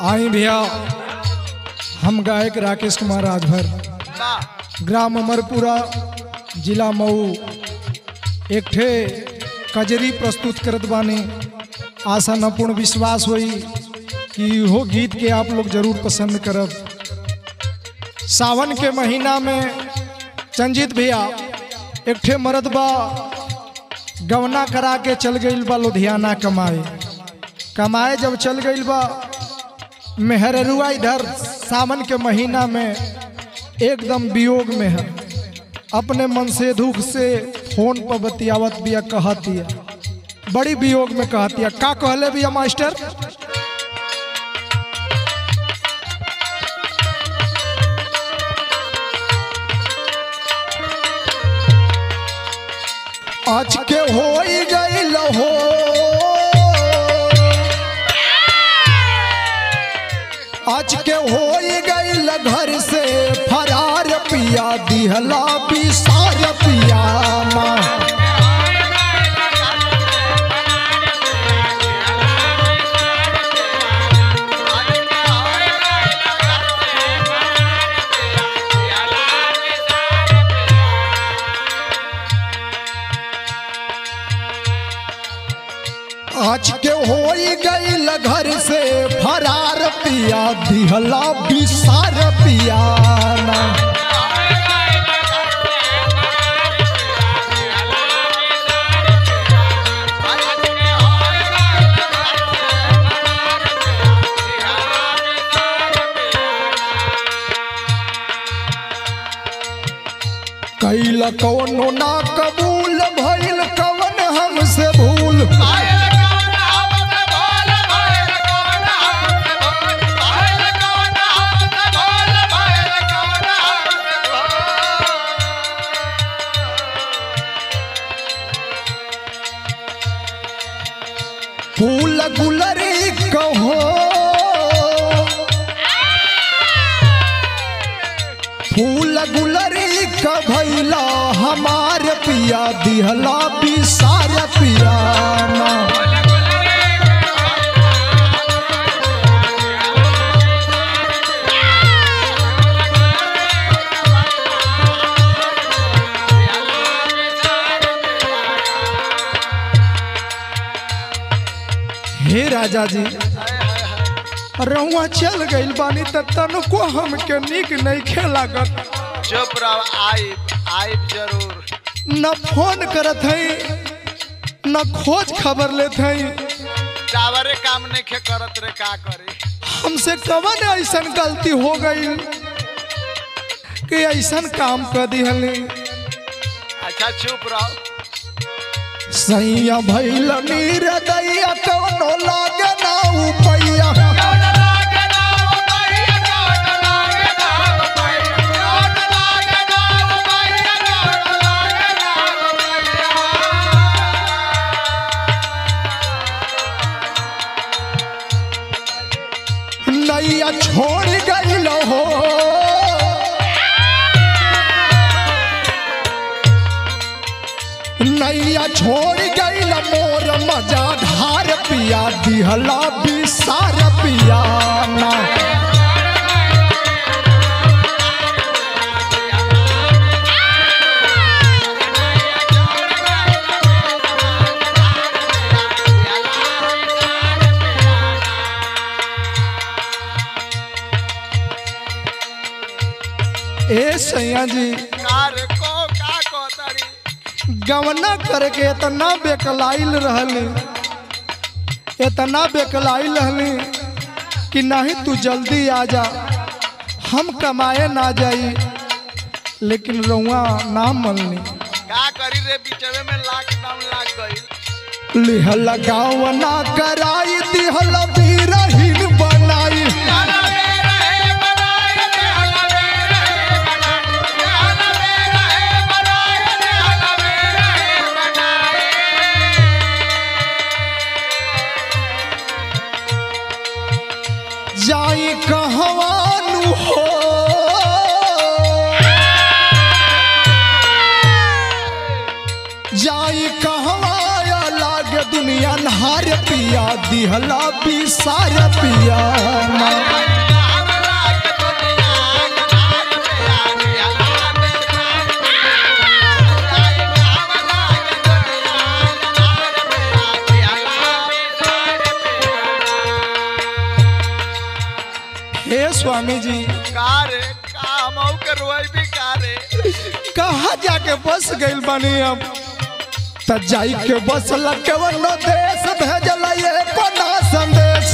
आई भैया हम गायक राकेश कुमार राजभर वाह ग्राम अमरपुरा जिला मऊ एक ठे कजरी प्रस्तुत करत बानी आशा न पूर्ण विश्वास होई कि इहो गीत के आप लोग जरूर पसंद करब सावन के महीना में चंजित भैया एक ठे मर्द बा गवना करा के चल गईल बा लुधियाना कमाए कमाए जब चल गईल बा मेहररुआ इधर सावन के महीना में एकदम वियोग में है अपने मन से दुख से फोन पर बतियावत बिया कहतिया बड़ी वियोग में कहतिया का कहले बिया मास्टर आज के हो गईल हो आज के हो गईल घर से फरार पिया दिहला बिसार पिया माँ आज के हो गईल घर से फरार पिया दिहला बिसार पिया माँ कैल कौनो ना कबूल भइल कवन हमसे भूल फूल गुलरी कहो फूल गुलरी का भैला हमार पिया दिहला बिसार पिया ना। हे राजा जी रहुआ चल गइल बानी त तनको हमके निक नहीं खेलागत चुप रहो आइब आइब जरूर न फोन करत हई न खोज खबर लेत हई टावरे काम नहीं खे करत रे का करे हमसे कवन ऐसन गलती हो गई कि ऐसन काम कर दिहली अच्छा चुप रहो सैया भैल नीर दैया कवनो लागे ना उपैया नैया छोड़ गइल हो नैया छोड़ गइल मोर मजा धार पिया दिहला बिसार पिया ना ए सैया जी का रे को का कहतारी गवना करके इतना बेकलाइल रहली इतना बेकलाइल रहली कि नहीं तू जल्दी आ जा हम कमाए ना जाई लेकिन रउआ ना मनली का करी रे बीचवे में लॉकडाउन लाग गई लिहल गावना कराई दिहल बीरहीन बनाई जाई कहवानु हो जाई कहवा लागे दुनिया नहार पिया दिहला बिसार पिया ना। हे स्वामी जी का रे का हमहू के रोई भी का रे कहा जाके बस गइल बानी अब त जाई के बस लटवन देश भेजल ये कोना संदेश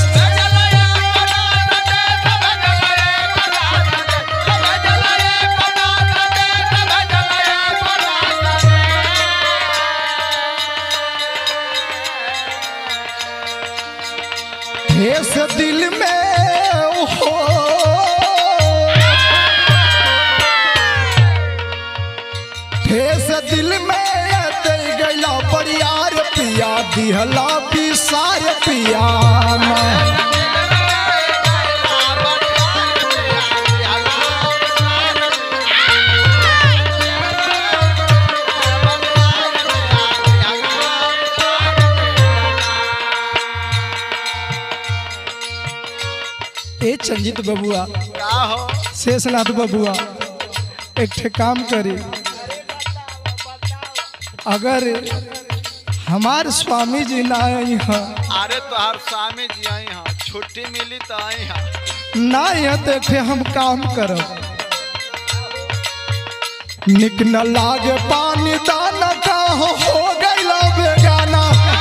ठेस दिल में हो ठेस दिल में दे गैला बरियार पिया दिहला बिसार पिया ना। ए चंजित बबुआ का हो शेषनाथ बबुआ एक ठे काम करी अगर हमार स्वामी जी ना आई हैं अरे तोहार स्वामी जी आई हाँ छुट्टी मिली तो आई हाँ ना यहाँ तो एक ठे हम काम करब निक न लागे पानी दाना का हो, हो गैला बेगाना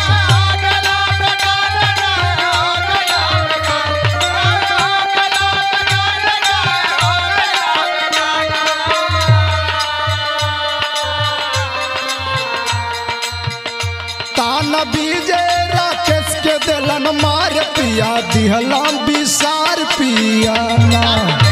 ताना बीजे राकेश के दिलन मार पिया दिहला बिसार पिया ना